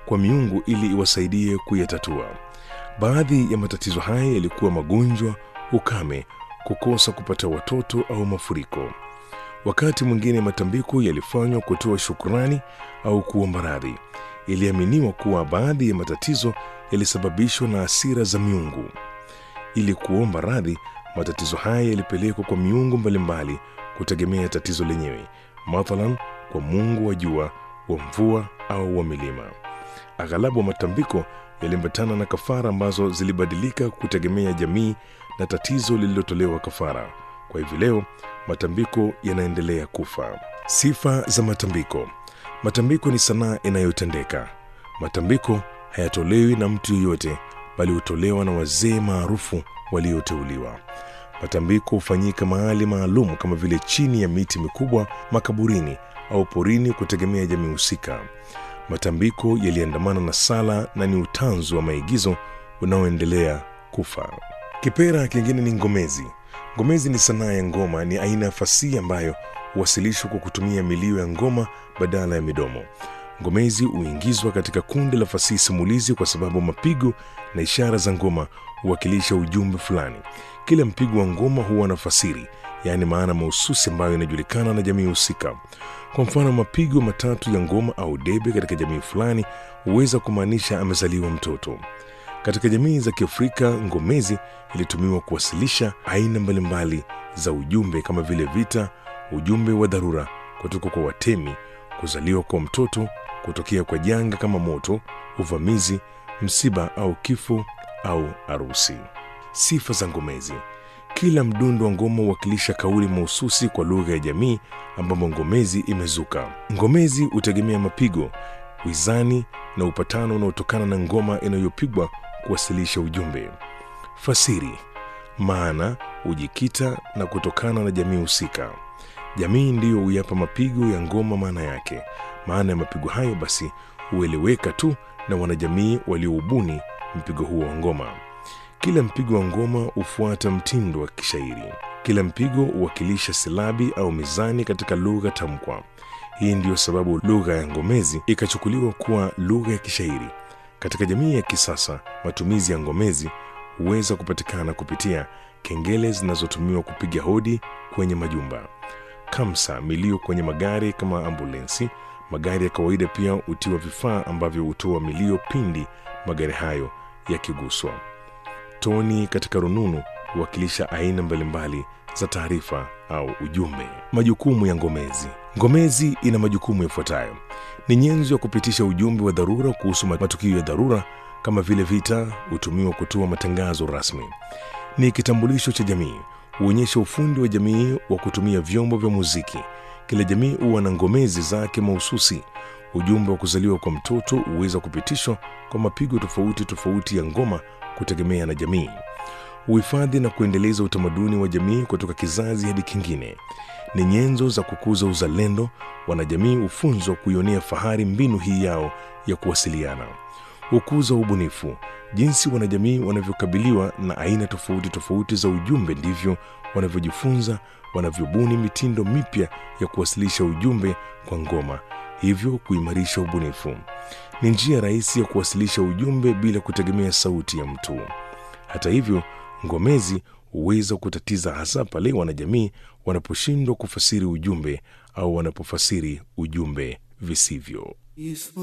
kwa miungu ili iwasaidie kuyatatua. Baadhi ya matatizo haya yalikuwa magonjwa, ukame, kukosa kupata watoto au mafuriko. Wakati mwingine matambiko yalifanywa kutoa shukrani au kuomba radhi. Iliaminiwa kuwa baadhi ya matatizo yalisababishwa na hasira za miungu. Ili kuomba radhi, matatizo haya yalipelekwa kwa miungu mbalimbali kutegemea tatizo lenyewe, mathalan kwa mungu wa jua, wa mvua au wa milima. Aghalabu matambiko yaliambatana na kafara ambazo zilibadilika kutegemea jamii na tatizo lililotolewa kafara. Kwa hivi leo matambiko yanaendelea kufa. Sifa za matambiko. Matambiko ni sanaa inayotendeka. Matambiko hayatolewi na mtu yeyote, bali hutolewa na wazee maarufu walioteuliwa. Matambiko hufanyika mahali maalum kama vile chini ya miti mikubwa, makaburini au porini, kutegemea jamii husika. Matambiko yaliandamana na sala na ni utanzu wa maigizo unaoendelea kufa. Kipera kingine ni ngomezi. Ngomezi ni sanaa ya ngoma, ni aina ya fasihi ambayo huwasilishwa kwa kutumia milio ya ngoma badala ya midomo. Ngomezi huingizwa katika kundi la fasihi simulizi kwa sababu mapigo na ishara za ngoma huwakilisha ujumbe fulani. Kila mpigo wa ngoma huwa na fasiri, yaani maana mahususi ambayo inajulikana na jamii husika. Kwa mfano, mapigo matatu ya ngoma au debe katika jamii fulani huweza kumaanisha amezaliwa mtoto. Katika jamii za Kiafrika, ngomezi ilitumiwa kuwasilisha aina mbalimbali za ujumbe kama vile vita, ujumbe wa dharura kutoka kwa watemi, kuzaliwa kwa mtoto, kutokea kwa janga kama moto, uvamizi, msiba au kifo au arusi. Sifa za ngomezi. Kila mdundo wa ngoma huwakilisha kauli mahususi kwa lugha ya jamii ambamo ngomezi imezuka. Ngomezi hutegemea mapigo, wizani na upatano unaotokana na ngoma inayopigwa kuwasilisha ujumbe. Fasiri. Maana hujikita na kutokana na jamii husika. Jamii ndiyo huyapa mapigo ya ngoma maana yake. Maana ya mapigo hayo basi hueleweka tu na wanajamii walioubuni mpigo huo wa ngoma. Kila mpigo wa ngoma hufuata mtindo wa kishairi. Kila mpigo huwakilisha silabi au mizani katika lugha tamkwa. Hii ndiyo sababu lugha ya ngomezi ikachukuliwa kuwa lugha ya kishairi. Katika jamii ya kisasa, matumizi ya ngomezi huweza kupatikana kupitia kengele zinazotumiwa kupiga hodi kwenye majumba, kamsa, milio kwenye magari kama ambulensi. Magari ya kawaida pia hutiwa vifaa ambavyo hutoa milio pindi magari hayo yakiguswa. Toni katika rununu huwakilisha aina mbalimbali za taarifa au ujumbe. Majukumu ya ngomezi. Ngomezi ina majukumu yafuatayo: ni nyenzo ya kupitisha ujumbe wa dharura kuhusu matukio ya dharura kama vile vita, hutumiwa kutoa matangazo rasmi. Ni kitambulisho cha jamii, huonyesha ufundi wa jamii wa kutumia vyombo vya muziki. Kila jamii huwa na ngomezi zake mahususi. Ujumbe wa kuzaliwa kwa mtoto huweza kupitishwa kwa mapigo tofauti tofauti ya ngoma kutegemea na jamii. Uhifadhi na kuendeleza utamaduni wa jamii kutoka kizazi hadi kingine. Ni nyenzo za kukuza uzalendo. Wanajamii hufunzwa kuionea fahari mbinu hii yao ya kuwasiliana. Hukuza ubunifu. Jinsi wanajamii wanavyokabiliwa na aina tofauti tofauti za ujumbe, ndivyo wanavyojifunza, wanavyobuni mitindo mipya ya kuwasilisha ujumbe kwa ngoma, hivyo kuimarisha ubunifu. Ni njia rahisi ya kuwasilisha ujumbe bila kutegemea sauti ya mtu. Hata hivyo, ngomezi huweza kutatiza, hasa pale wanajamii wanaposhindwa kufasiri ujumbe au wanapofasiri ujumbe visivyo.